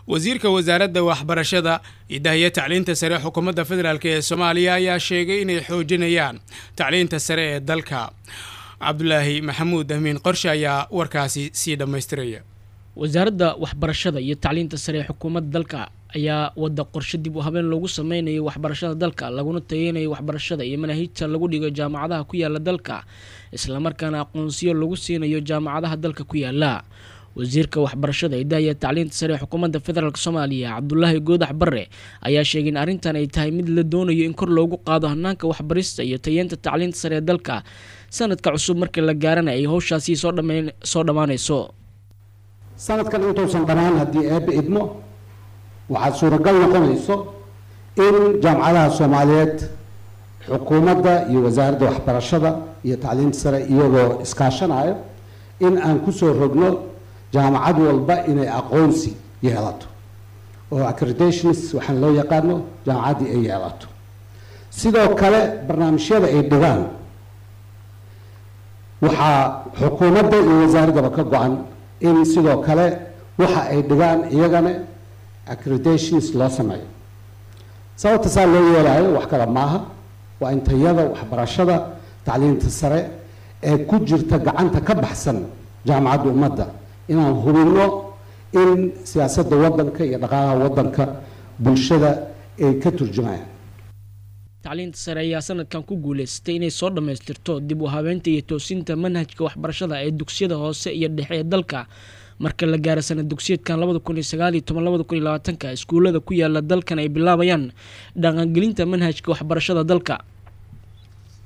wasiirka wasaaradda waxbarashada idahiya tacliinta sare xukuumadda federaalk ee soomaaliya ayaa sheegay inay xoojinayaan tacliinta sare ee dalka cabdulaahi maxamuud amiin qorshe ayaa warkaasi sii dhammaystiraya wasaaradda waxbarashada iyo tacliinta sare ee xukuumadda dalka ayaa wada qorshe dib u habeen loogu sameynayo waxbarashada dalka laguna tayeynayo waxbarashada iyo manaahijta lagu dhigo jaamacadaha ku yaala dalka islamarkaana aqoonsiyo lagu siinayo jaamacadaha dalka ku yaala wasiirka waxbarashada idahiya tacliinta sare ee xukuumadda federaalk soomaaliya cabdulaahi goodax barre ayaa sheegay in arrintan ay tahay mid la doonayo in kor loogu qaado hanaanka waxbarista iyo tayeenta tacliinta sare ee dalka sanadka cusub markii la gaarana ay howshaasi soo dhammaanayso sanadkan intuusan dhammaan haddii eebbe idmo waxaad suuragal noqonayso in jaamacadaha soomaaliyeed xukuumadda iyo wasaaradda waxbarashada iyo tacliinta sare iyagoo iskaashanayo in aan kusoo rogno jaamacad walba inay aqoonsi yeelato oo accreditations waxaan loo yaqaano jaamacaddii ay yeelato sidoo kale barnaamijyada ay dhigaan waxaa xukuumadda iyo wasaaraddaba ka go-an in sidoo kale waxa ay dhigaan iyagana accreditations loo sameeyo sababta saa loo yeelaayo wax kale maaha waa in tayada waxbarashada tacliinta sare ee ku jirta gacanta ka baxsan jaamacadda ummadda inaan hubinno in siyaasadda waddanka iyo dhaqaalaha waddanka bulshada ay ka turjumayaan tacliinta sare ayaa sanadkan ku guuleystay inay soo dhammaystirto dib u habeynta iyo toosinta manhajka waxbarashada ee dugsiyada hoose iyo dhexe ee dalka marka la gaaro sanad dugsiyeedkan labada kun iyo sagaal iyo toban labada kun iyo labaatanka iskuullada ku yaala dalkan ay bilaabayaan dhaqangelinta manhajka waxbarashada dalka